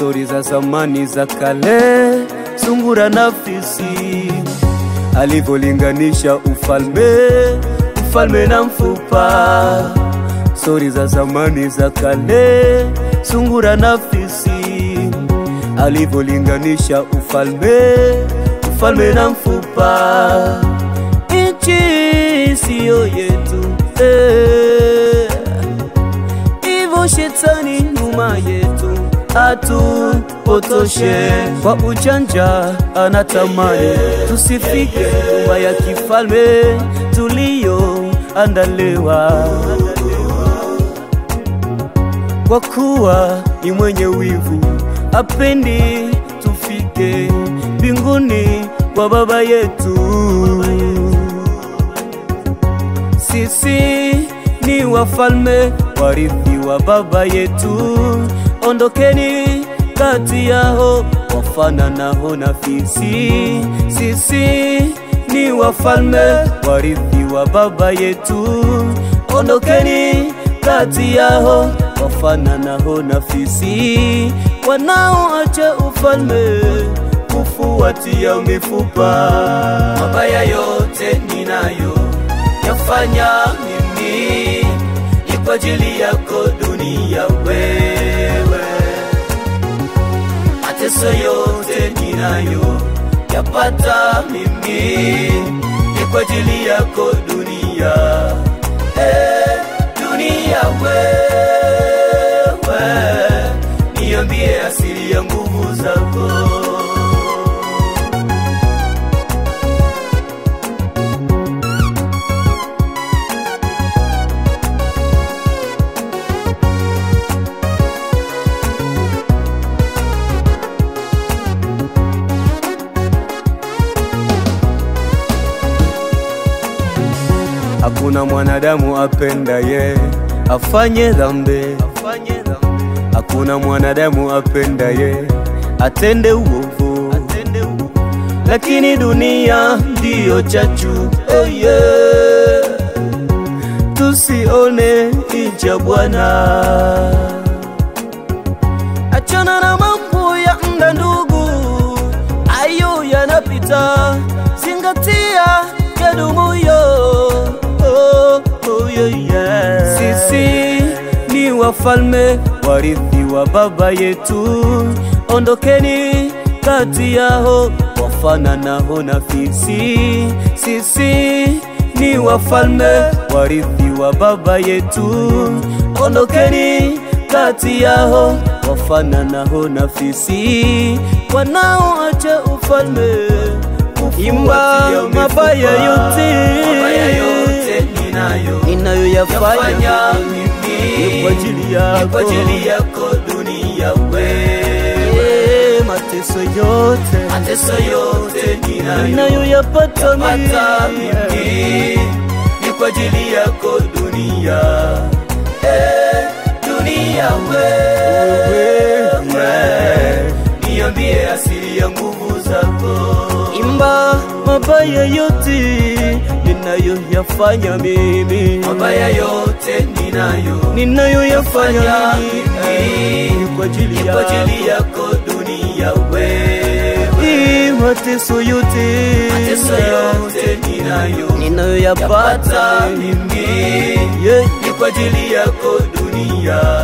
stori za zamani za kale, sungura na fisi alivyolinganisha ufalme, ufalme na mfupa. Stori za zamani za kale, sungura na fisi alivyolinganisha ufalme, ufalme na mfupa. Nchi siyo yetu eh. Hivyo shetani nyuma yetu atupotoshe kwa ujanja, anatamani tusifike nyumba ya kifalme tuliyoandaliwa, kwa kuwa ni mwenye wivu, apendi tufike mbinguni kwa Baba yetu. Sisi ni wafalme warithi wa baba yetu, ondokeni kati yao wafananao na fisi. Sisi ni wafalme warithi wa baba yetu, ondokeni kati yao wafananao na fisi, wanaoacha ufalme kufuatia mifupa. Mabaya yote ninayo yafanya mimi ni kwa ajili yako dunia wewe, mateso yote ninayo yapata mimi ni kwa ajili yako dunia eh, dunia wewe, niambie asili ya nguvu zako. Hakuna mwanadamu apendaye afanye dhambi, hakuna mwanadamu apendaye atende uovu, lakini dunia ndiyo chachu. Oh yeah. Tusione ncha Bwana, achana na mambo ya mda ndugu, ayo yanapita, zingatia yadumuyo. Oh, oh, yeah, yeah. Sisi ni wafalme warithi wa baba yetu, ondokeni kati yao wafananao na fisi. Sisi ni wafalme warithi wa baba yetu, ondokeni kati yao wafananao na fisi, wanaoacha ufalme imba mabaya yote ninayoyafanya ni kwa ajili yako, kwa ajili yako dunia wewe, Eh, mateso yote mateso yote ninayo ninayoyapata yapata mimi mimi ni kwa ajili yako dunia eh, dunia wewe, niambie asili ya nguvu zako imba mabaya yote ninayoyafanya mimi mabaya yote ninayo ninayoyafanya fanya mimi mimi ni kwa ajili ni kwa ajili yako yako dunia wewe, Hii mateso yote mateso yote ninayo ninayoyapata yapata mimi yeah. ni kwa ajili yako dunia